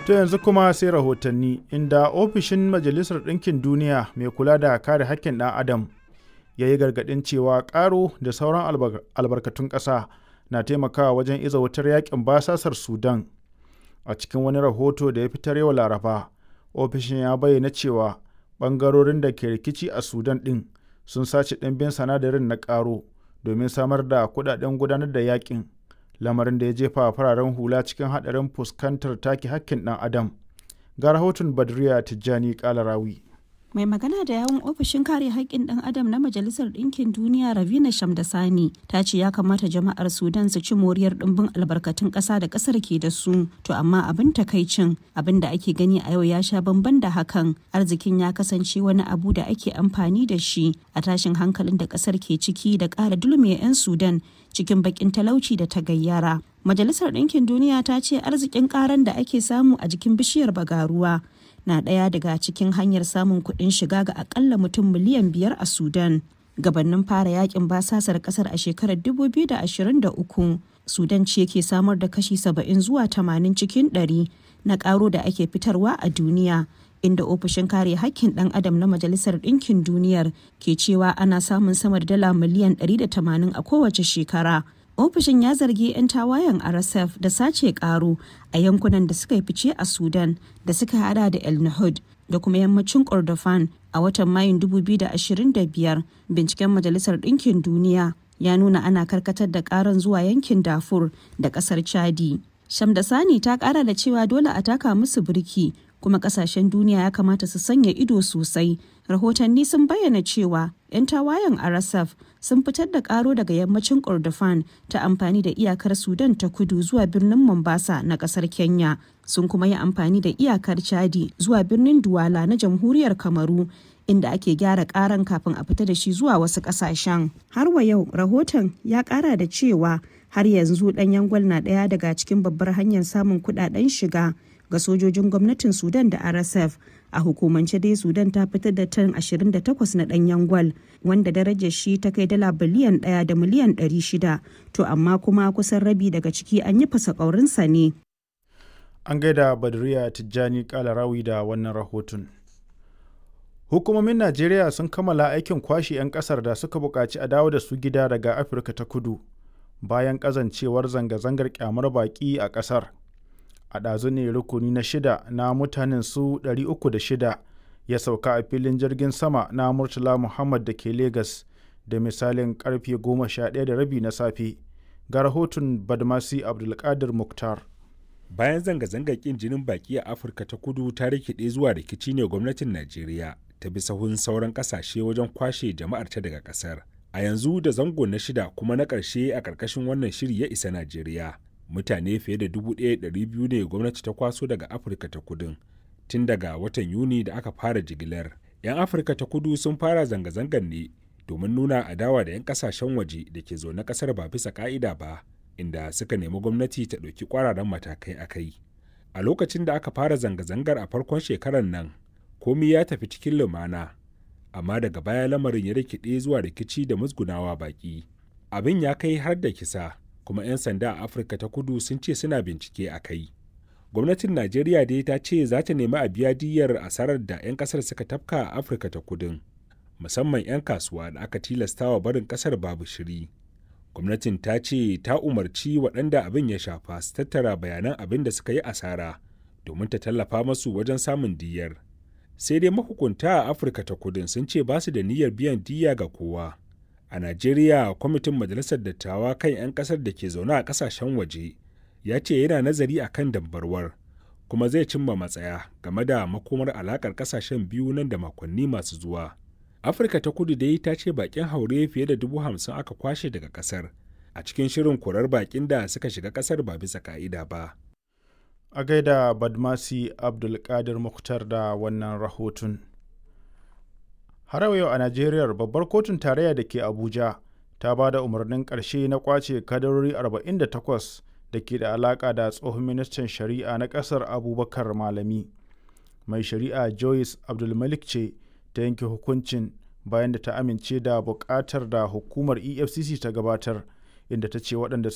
To yanzu kuma sai rahotanni inda ofishin Majalisar Ɗinkin Duniya mai kula da kare haƙƙin ɗan Adam ya yi gargaɗin cewa ƙaro da sauran albarkatun ƙasa na taimakawa wajen iza wutar yakin basasar Sudan. A cikin wani rahoto da ya fitar yau Laraba, ofishin ya bayyana cewa ɓangarorin da ke rikici a Sudan ɗin sun sace ɗimbin sanadarin na ƙaro domin samar da kuɗaɗen gudanar da yakin. lamarin da ya jefa fararen hula cikin haɗarin fuskantar take hakkin ɗan adam ga rahoton badriya tijjani kalarawi mai magana da yawun ofishin kare haƙƙin ɗan adam na majalisar ɗinkin duniya ravina shamdasani ta ce ya kamata jama'ar sudan su ci moriyar ɗimbin albarkatun ƙasa da ƙasar ke da su to amma abin takaicin abin da ake gani a yau ya sha bamban da hakan arzikin ya kasance wani abu da ake amfani da shi a tashin hankalin da ƙasar ke ciki da ƙara dulme 'yan sudan cikin bakin talauci da ta gayyara. Majalisar Ɗinkin Duniya ta ce arzikin karan da ake samu a jikin bishiyar bagaruwa na ɗaya daga cikin hanyar samun kuɗin shiga ga akalla mutum miliyan biyar a Sudan. Gabannin fara yakin basasar ƙasar a shekarar 2023, Sudan ce ke samar da kashi 70 zuwa 80 cikin 100 na ƙaro da ake fitarwa a duniya. inda ofishin kare hakkin ɗan adam na majalisar ɗinkin duniyar ke cewa ana samun sama da dala miliyan 180 a kowace shekara ofishin ya zargi 'yan tawayen rsf da sace karo a yankunan da suka yi fice a sudan da suka hada da el nahud da kuma yammacin kordofan a watan mayun 2025 binciken majalisar ɗinkin duniya ya nuna ana karkatar da karan zuwa yankin dafur da ƙasar chadi shamdasani ta ƙara da cewa dole a taka musu birki kuma kasashen duniya ya kamata su sanya ido sosai rahotanni sun bayyana cewa 'yan tawayen rsf sun fitar da karo daga yammacin kordofan ta amfani da iyakar sudan ta kudu zuwa birnin mombasa na kasar kenya sun kuma yi amfani da iyakar chadi zuwa birnin duwala na jamhuriyar kamaru inda ake gyara karan kafin a fita da shi zuwa wasu kasashen har wa yau rahoton ya kara da cewa har yanzu ɗanyen gwal na ɗaya daga cikin babbar hanyar samun kuɗaɗen shiga ga sojojin gwamnatin sudan da rsf a hukumance dai sudan ta fitar da tan 28 na danyen gwal wanda darajar shi ta kai dala biliyan 1 da miliyan 600 to amma kuma kusan rabi daga ciki an yi fasa ƙaurinsa ne an gaida badriya tijjani kalarawi da wannan rahoton hukumomin najeriya sun kammala aikin kwashe 'yan kasar da suka buƙaci a dawo da su gida daga afirka ta kudu bayan ƙazancewar zanga-zangar kyamar baƙi a ƙasar a ɗazu ne rukuni na shida na mutanen su 306 ya sauka a filin jirgin sama na murtala muhammad da ke Legas da misalin karfe 11 da rabi na safe ga rahoton badmasi abdulkadir muktar bayan zanga-zangar kin jinin baki a afirka ta kudu ta rikide zuwa rikici ne gwamnatin najeriya ta bi sahun sauran kasashe wajen kwashe jama'ar ta daga kasar a yanzu da zango na shida kuma na ƙarshe a ƙarƙashin wannan shiri ya isa najeriya mutane fiye da 1,200 ne gwamnati ta kwaso daga afirka ta kudin tun daga watan yuni da aka fara jigilar 'yan afirka ta kudu sun fara zanga-zangar ne domin nuna adawa da 'yan kasashen waje da ke zaune kasar ba bisa ka'ida ba inda suka nemi gwamnati ta ɗauki kwararan matakai a kai a lokacin da aka fara zanga-zangar a farkon shekarar nan komi ya tafi cikin lumana amma daga baya lamarin ya rikide zuwa rikici da musgunawa baki abin ya kai har da kisa kuma 'yan sanda a afirka ta kudu sun ce suna bincike a kai gwamnatin najeriya dai ta ce za ta nemi a biya diyyar asarar da 'yan kasar suka tafka a afirka ta kudin musamman 'yan kasuwa da aka tilastawa barin kasar babu shiri gwamnatin ta ce ta umarci waɗanda abin ya shafa su tattara bayanan abin da suka yi asara domin ta tallafa masu wajen samun diyyar sai dai mahukunta a afirka ta kudin sun ce ba su da niyyar biyan diyya ga kowa a najeriya kwamitin majalisar dattawa kan 'yan kasar da ke zaune a kasashen waje ya ce yana nazari a kan dambarwar kuma zai cimma matsaya game da makomar alakar kasashen biyu nan da makonni masu zuwa afirka ta kudu dai ta ce bakin haure fiye da dubu hamsin aka kwashe daga kasar a cikin shirin korar bakin da suka shiga kasar ba bisa ka'ida ba a gaida badmasi abdulkadir muktar da wannan rahoton har yau a najeriya babbar kotun tarayya da ke abuja ta ba da umarnin ƙarshe na kwace kadarori 48 da ke da alaƙa da tsohon ministan shari'a na ƙasar abubakar malami mai shari'a joyce abdulmalik ce ta yanke hukuncin bayan da ta amince da buƙatar da hukumar efcc ta gabatar inda ta ce waɗanda